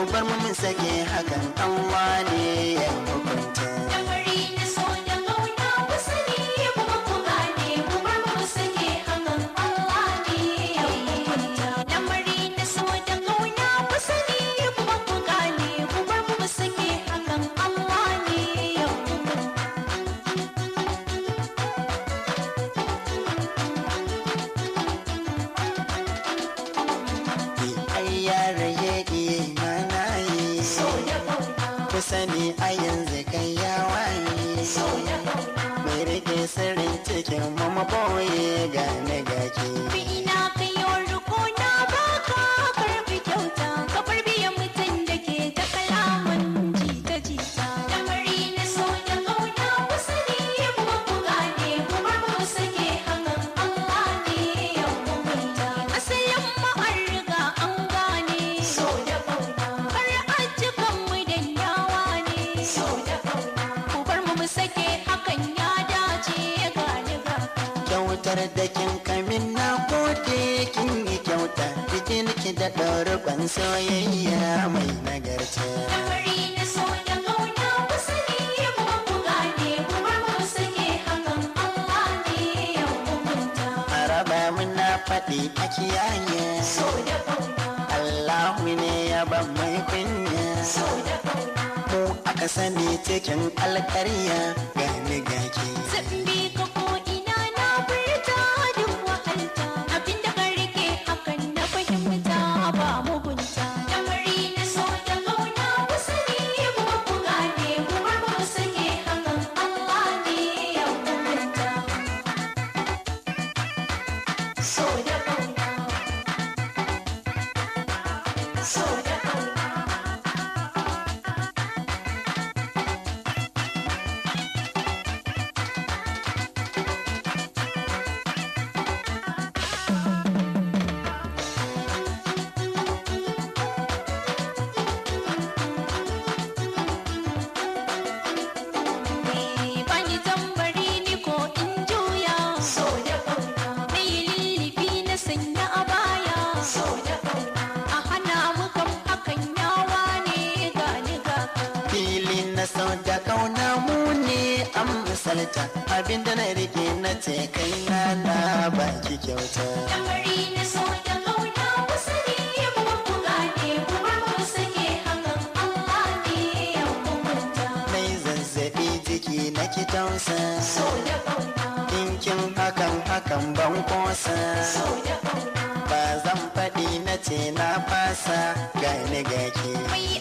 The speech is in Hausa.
bar mu mun sake hakan Allah ne ya hukunta Lamari na so da ƙauna ku sani kuma ku gane ku bar mu mu sake hakan Allah ne ya hukunta. Lamari na so da ƙauna ku sani kuma ku gane ku bar mu mu sake hakan Allah ne ya hukunta. ai yara yake mana yi So da ƙauna, ku sani a yanzu kai ya waye so da ƙauna. mai rike sirrin cikin mu maboye gane gaki Ina kayo riko na baka karbi kyauta ka bar biyan mutum da ke ta kalaman jita jita. Lamari na so da ƙauna ku sani kuma ku gane ku bar mu sake hakan Allah ne ya hukunta. Asalin mu an riga an gane. So da ƙauna. Kar ajikan mu dan yawa ne. So da ƙauna. Ku bar mu mu sake hakan ya dace gane ga kyautar da kin kamin na gode kin yi kyauta cikin ki da ɗorban soyayya mai nagarta Lamari na so da ƙauna ku sani kuma ku gane ku bar mu sake hakan Allah ne ya hukunta. araba muna faɗi a kiyaye So da ƙauna, Allahu ne ya ban mai kunya so da ƙauna. mu aka sani cikin alƙarya gani gaki Zan bi ka ko ina na furta duk wahalta. Abinda ka rike hakan na fahimta ba mugunta. Lamari na so da ƙauna ku sani kuma ku gane ku bar mu sake hakan Allah ne ya hukunta. So da ƙauna. So da ƙauna. Bani tambari ni ko in juya So da ƙauna Na yi lullubi na sanya a baya So da ƙauna A hana mu kam hakan yawa ne gani ga ka fili na sau da kauna mu ne an misalta abinda na rike na ce kai na na baki kyauta Lamari na so da ƙauna ku sani kuma ku gane ku bar mu sake hakan Allah ne ya hukunta mai zazzabi jiki na ki tausa So da ƙauna dinkin hakan hakan ban kosa So da ƙauna ba zan faɗi na ce na fasa gani gaki Mai